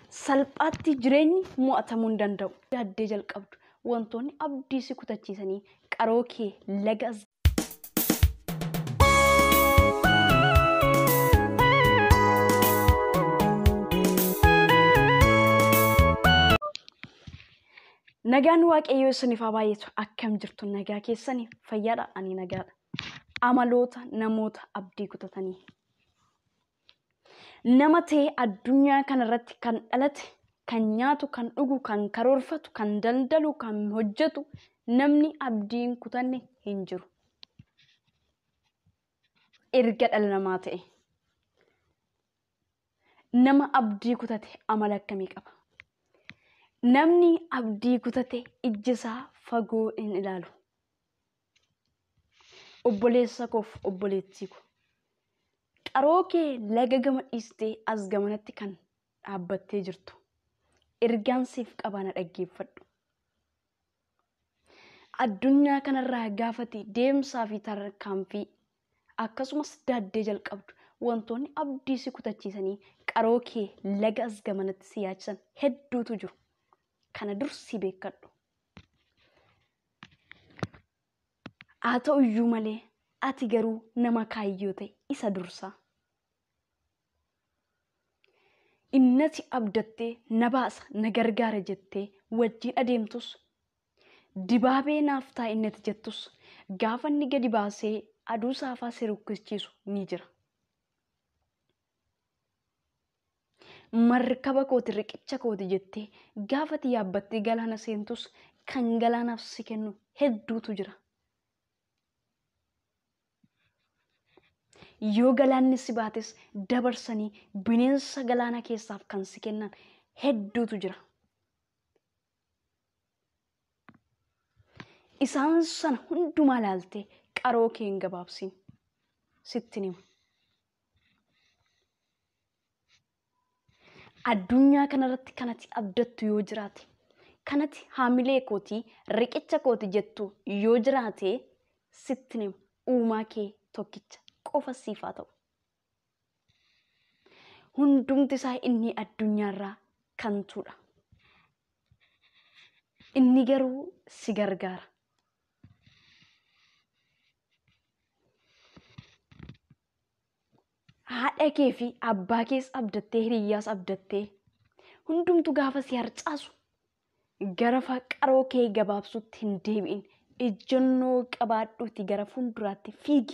salphaatti jireenyi mo'atamuu hin danda'u. Yaaddee jalqabdu wantoonni abdii si kutachiisanii qaroo kee laga as Nagaan waaqayyoo isiniif haa baay'atu akkam jirtu nagaa keessanii fayyaadha ani nagaadha. Amaloota namoota abdii kutatanii. Nama ta'ee addunyaa kanarratti kan dhalate, kan nyaatu, kan dhugu, kan karoorfatu, kan daldalu, kan hojjetu namni abdii hin kutanne hin jiru. Erga dhala namaa ta'e. Nama abdii kutate amala akkamii qaba? Namni abdii kutate ijji isaa fagoo hin ilaalu. Obboleessa koof obboleettii ko. Qaroo kee laga gama dhiistee as gamanatti kan dhaabbattee jirtu. Ergaan siif qaba na dhaggeeffadhu. Addunyaa kanarraa gaafati deemsaa fi tarkaanfii akkasumas daaddee jalqabdu wantoonni abdii si kutachiisanii qaroo kee laga as gamanatti si yaachisan hedduutu jiru. Kana dursi beekadhu. Haa ta'u iyyuu malee ati garuu nama kaayyoo ta'e isa dursaa. Innati abdattee na baasa na gargaara jettee wajjin adeemtus dibaabee naaf ta'a innati jettus gaafa inni gadi baasee aduu saafaa si rukkichiisu ni jira. Markaba kooti riqicha kooti jettee gaafati yaabbattee galaana seentus kan galaanaaf si kennu hedduutu jira. Yoo galaanni si baates dabarsanii bineensa galaana keessaaf kan si kennan hedduutu jira. Isaan sana hundumaa ilaaltee qaroo kee hin gabaabsin sittin hima. Addunyaa kanarratti kanati abdattu yoo jiraate kanati haamilee kootii riqicha kooti jettu yoo jiraate sittin hima uumaa kee tokkicha qofa siif haa ta'u. Hundumti isaa inni addunyaarraa kan tuudha. Inni garuu si gargaara. Haadha kee fi abbaa kees abdattee hiriyyaas abdattee hundumtu gaafa si harcaasu gara qaroo kee gabaabsutti hin deebi'in ejjennoo qabaadhuuti gara fuulduraatti fiigi.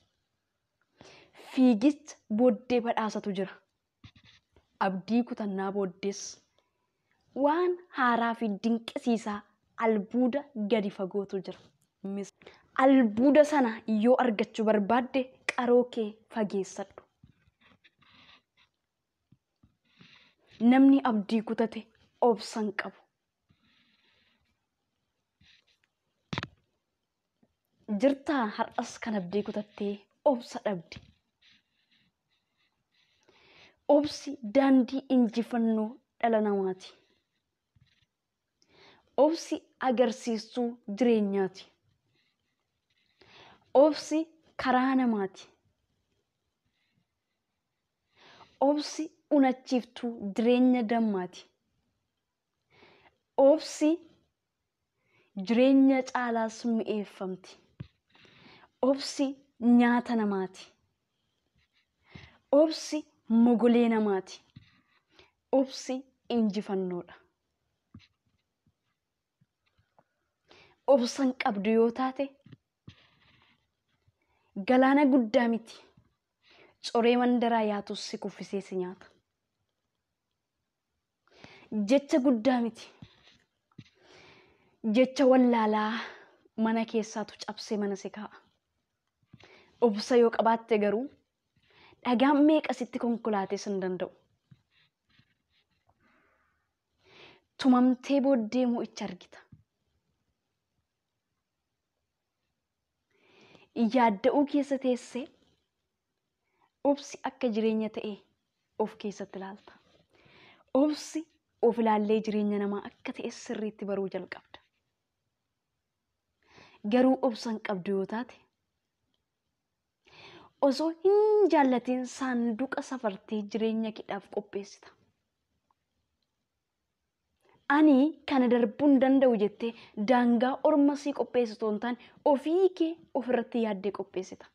Fiigicha booddee badhaasatu jira. Abdii kutannaa booddees waan haaraa fi dinqisiisaa albuuda gadi fagootu jira. Albuuda sana yoo argachuu barbaadde qaroo kee fageessadhu. Namni abdii kutate obsan qabu. Jirtaa har'as kan abdii kutattee obsa dhabde. Obsi daandii injifannoo dhala namaati. Obsi agarsiistuu jireenyaati. Obsi karaa namaati. Obsi unachiiftuu jireenya dammaati. Obsi jireenya caalaas mi'eeffamti. Obsi nyaata namaati. Obsi mogolee namaati. Obsi injifannoodha. Obsan qabdu yoo taate galaana guddaa miti. Coree mandaraa yaatus si kuffisee si nyaata. Jecha guddaa miti. Jecha wallaalaa mana keessaatu cabsee mana si kaa'a. Obsa yoo qabaatte garuu dhagaan meeqa sitti konkolaatees hin danda'u. Tumamtee booddee mo'icha argita. Yaadda'uu keessa teessee obsi akka jireenya ta'e of keessatti ilaalta. Obsi of ilaallee jireenya namaa akka ta'e sirriitti baruu jalqabda. Garuu obsan qabdu yoo taate osoo hin jaallatiin saanduqa safartee jireenya keedhaaf qopheessita. ani kana darbuu hin danda'u jettee daangaa orma sii qopheessitu hin taane ofii kee ofirratti yaaddee qopheessita.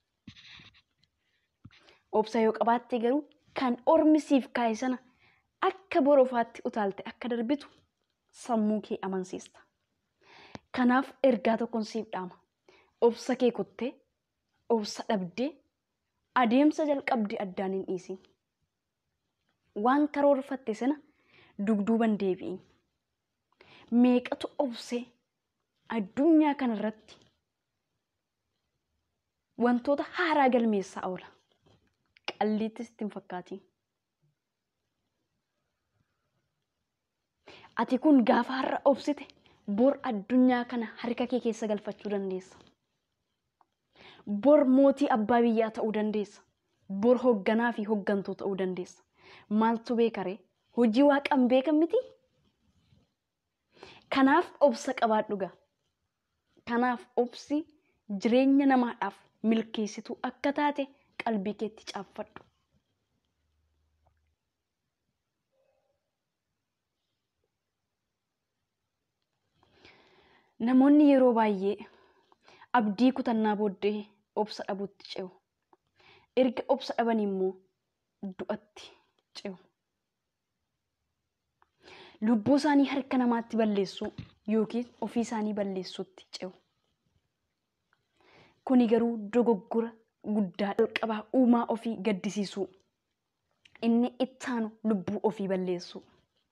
Obsa yoo qabaatte garuu kan ormi siif kaa'e sana akka borofaatti utaalte akka darbitu sammuu kee amansiista. Kanaaf ergaa tokkoon siif dhaama. Obsa kee kuttee, obsa dhabdee, adeemsa jalqabde addaan hin dhiisin. Waan karoorfatte sana dugduuban deebi'i. Meeqatu obsee addunyaa kanarratti wantoota haaraa galmeessaa oola. Qalliittis ittiin fakkaatiin. Ati kun gaafa har'a obsite bor addunyaa kana harka kee keessa galfachuu dandeessa. Bor mootii abbaa biyyaa ta'uu dandeessa. Bor hoogganaa fi hooggantuu ta'uu dandeessa. Maaltu beekaree? Hojii waaqan beekan miti? Kanaaf obsa qabaadhu gaa. Kanaaf obsi jireenya namaadhaaf milkeessituu akka taate qalbii keetti caaffadhu. Namoonni yeroo baay'ee abdii kutannaa booddee obsa dhabuutti ce'u. Erga obsa dhaban immoo du'atti ce'u. Lubbuu isaanii harka namaatti balleessuu yookiin ofii isaanii balleessuutti ce'u. Kuni garuu dogoggora guddaa jalqabaa uumaa ofii gaddisiisuu. Inni ittaanu lubbuu ofii balleessuu.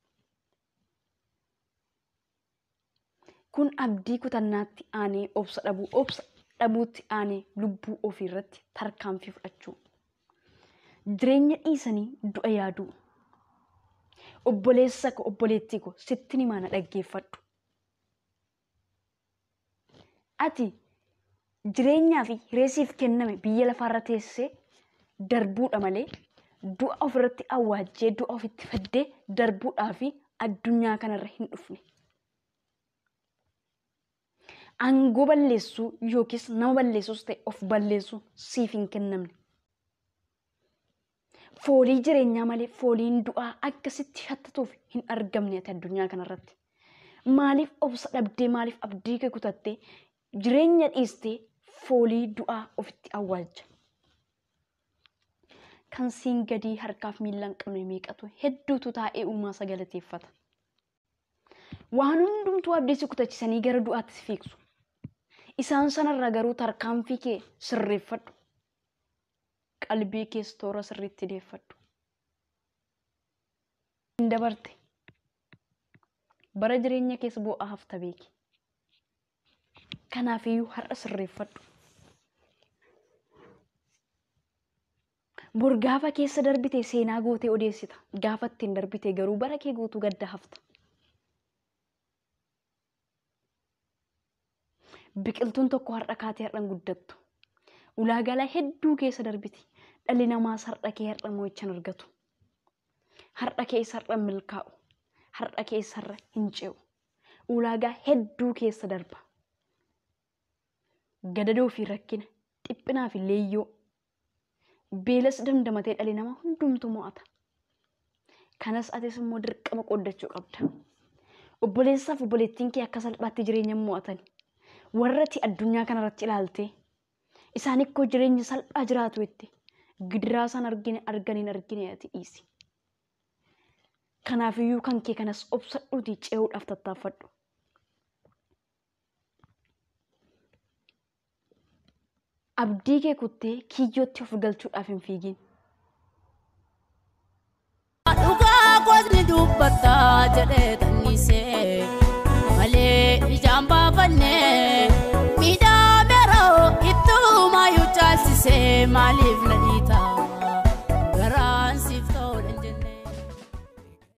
Kun abdii kutannaatti aanee obsa dhabuu, obsa dhabuutti aanee lubbuu ofii irratti tarkaanfii fudhachuu. Jireenya dhiisanii du'a yaaduu. Obboleessa ko obboleettii ko sitti himaa na dhaggeeffadhu. Ati jireenyaa fi hireesiif kenname biyya lafaarra teessee darbuudha malee du'a ofirratti awwaajjee du'a ofitti faddee darbuudhaa fi addunyaa kanarra hin dhufne. Aangoo balleessuu yookiis nama balleessuus ta'e of balleessuu siif hin kennamne. Foolii jireenyaa malee fooliin du'aa akkasitti shattatuuf hin argamne ati addunyaa kanarratti. Maaliif obsa dhabdee maaliif abdii kee kutattee jireenya dhiistee foolii du'aa ofitti awwaalcha. Kan siin gadii harkaaf miila hin qabne meeqatu hedduutu taa'ee uumaa isa galateeffata. Waan hundumtuu abdii si kutachisanii gara du'aatti si fiigsu. Isaan sanarraa garuu tarkaanfii kee sirreeffadhu. Qalbii kees toora sirriitti deeffadhu. Hin dabarte. Bara jireenya keessa bu'aa hafta beeki. Kanaafiyyuu har'a sirreeffadhu. Bor gaafa keessa darbite seenaa gootee odeessita. Gaafa ittiin darbite garuu bara kee guutuu gadda hafta. Biqiltuun tokko har'a kaatee har'an guddattu. Ulaagaalee hedduu keessa darbiti. Dhalli namaas har'a kee har'a mo'ichaan argatu. Har'a keessa har'a milkaa'u. Har'a keessa har'a hin ce'u. Ulaagaa hedduu keessa darba. Gadadoo fi rakkina, dhiphinaa fi leeyyoo. Beelas dandamatee dhalli namaa hundumtu mo'ata. Kanas atis immoo dirqama qooddachuu qabda. Obboleessaaf obboleettiin kee akka salphaatti jireenya mo'atan. warratti addunyaa kanarratti ilaalte isaan ikkoo jireenya salphaa jiraatu itti gidiraa isaan argine arganiin argine ati dhiisi. Kanaafiyyuu kan kee kanas obsadhuutii ce'uudhaaf tattaaffadhu. Abdii kee kuttee kiyyootti of galchuudhaaf hin fiigin. Dhugaa gootni dubbataa jedhee tannisee malee ijaan baafannee miidhaa biroo ittuma yoo caalchisee maaliif